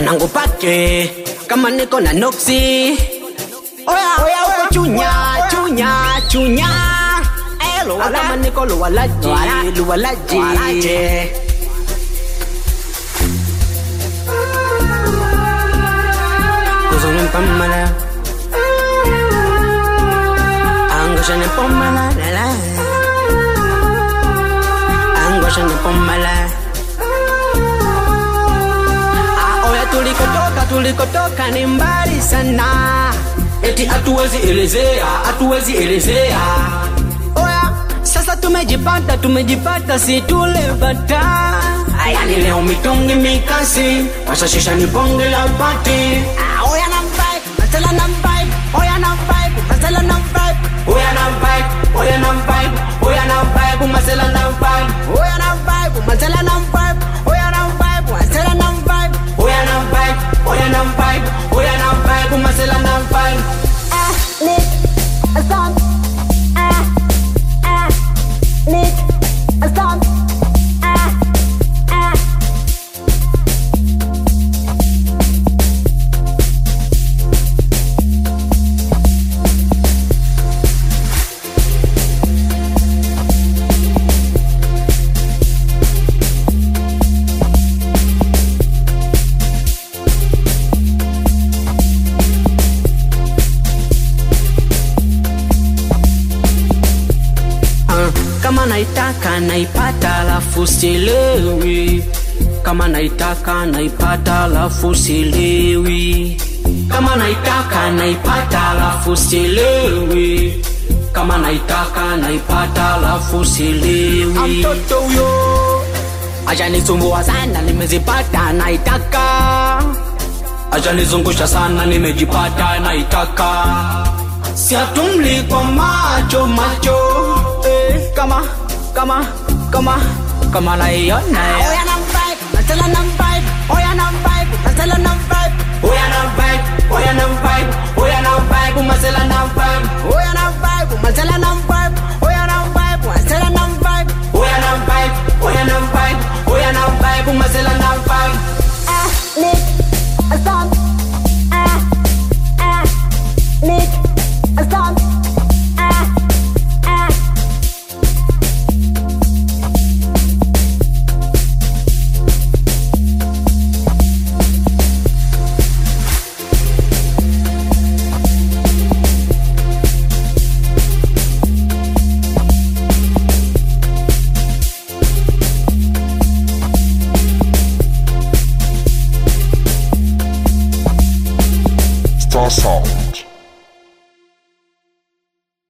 mwanangu pake kama niko na noksi oya oya uko chunya chunya chunya Eh, luwala. kama niko luwalaji luwalaji Kuzunun pamala Angosha ni pomala la la Angosha ni pomala Ah, Oya tulikotoka tulikotoka ni mbali sana Eti hatuwezi elezea hatuwezi elezea Oya sasa tumejipata tumejipata si tulebata Yani leo mitungi mikasi Washashisha ni bonge la pati Ah, Oya na vibe Matela na vibe Oya na vibe Matela na vibe Oya na vibe Oya na vibe Oya na vibe Matela na vibe Oya na vibe Matela na vibe Oya na vibe Matela na vibe Oya na vibe Oya na vibe Oya na vibe Matela na vibe ah, lit, a stomp, ah, ah, lit, a stomp, ah, ah. Ah, kama naitaka naipata alafu sielewi kama naitaka naipata alafu sielewi kama naitaka naipata alafu sielewi kama naitaka naipata alafu sielewi mtoto huyo ajanisumbua sana nimezipata naitaka ajanizungusha sana nimejipata naitaka siatumli kwa macho macho eh, kama kama kama kama naiona Oya na vibe, Matela na vibe, oya na vibe, Matela na vibe, oya na vibe oya na vibe oya na vibe masela na vibe oya na vibe, Matela na vibe, oya na vibe, Matela na vibe, oya na vibe oya na vibe oya na vibe masela na vibe ah, lit, a stomp, ah, ah, lit, a stomp, ah, ah. Star Sound.